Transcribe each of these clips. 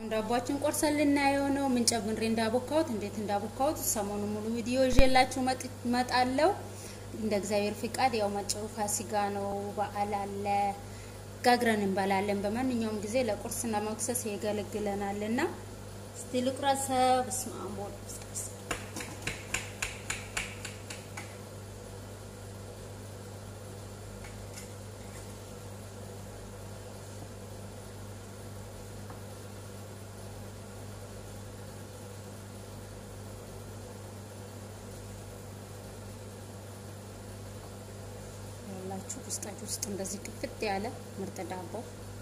ዳቧችን ቆርሰን ልናየው ነው። ምን ጨምሬ እንዳቦካሁት እንዴት እንዳቦካሁት ሰሞኑ ሙሉ ቪዲዮ ይዤላችሁ መጣለሁ። እንደ እግዚአብሔር ፍቃድ ያው መጪው ፋሲካ ነው፣ በዓል አለ፣ ጋግረን እንበላለን። በማንኛውም ጊዜ ለቁርስና መክሰስ ያገለግለናል እና እስቲ ልቁረሰ በስመ አብ ወወልድ ወመንፈስ ያላችሁ ውስጣችሁ ውስጥ እንደዚህ ክፍት ያለ ምርጥ ዳቦ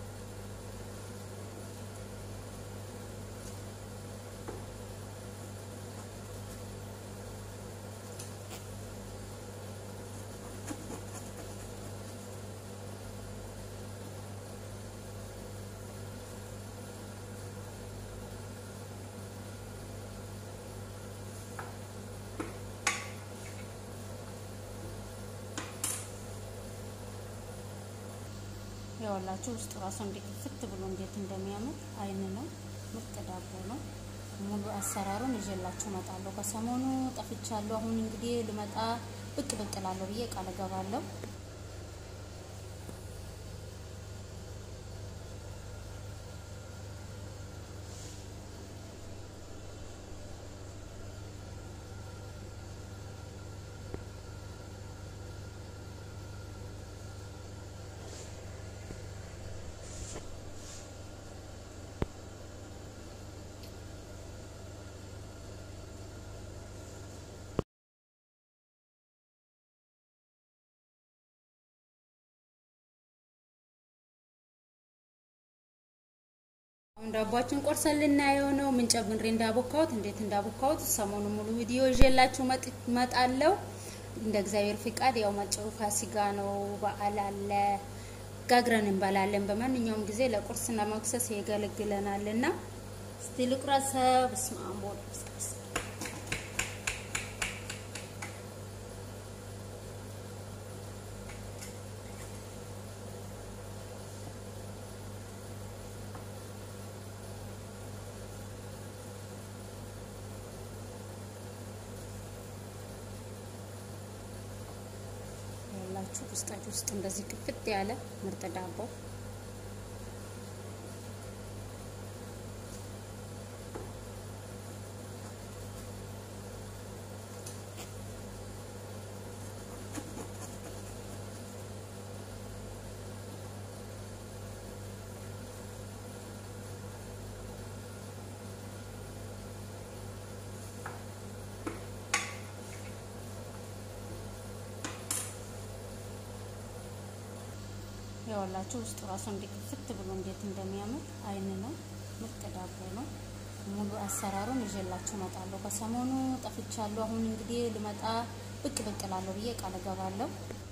ያወላችሁ ውስጥ ራሱ እንዴት ፍት ብሎ እንዴት እንደሚያምር አይን ነው። ምርጥ ዳቦ ነው። ሙሉ አሰራሩን ይዤላችሁ እመጣለሁ። ከሰሞኑ ጠፍቻለሁ። አሁን እንግዲህ ልመጣ ብቅ ብቅ እላለሁ ብዬ ቃል እገባለሁ። አሁን ዳቧችን ቆርሰን ልናየው ነው። ምን ጨምሬ እንዳቦካሁት እንዴት እንዳቦካሁት ሰሞኑ ሙሉ ቪዲዮ ይዤላችሁ መጣለሁ። እንደ እግዚአብሔር ፍቃድ ያው መጪው ፋሲካ ነው፣ በዓል አለ፣ ጋግረን እንበላለን። በማንኛውም ጊዜ ለቁርስና መክሰስ ያገለግለናል እና እስቲ ልቁረሰ በስመ አብ ወወልድ ወመንፈስ ያላችሁ ውስጣችሁ ውስጥ እንደዚህ ክፍት ያለ ምርጥ ዳቦ ያወላችሁ ውስጥ ራሱ እንዴት ፍት ብሎ እንዴት እንደሚያምር አይን ነው። ምርጥ ዳቦ ነው። ሙሉ አሰራሩን ይዤላችሁ እመጣለሁ። ከሰሞኑ ጠፍቻለሁ። አሁን እንግዲህ ልመጣ ብቅ ብቅ እላለሁ ብዬ ቃል እገባለሁ።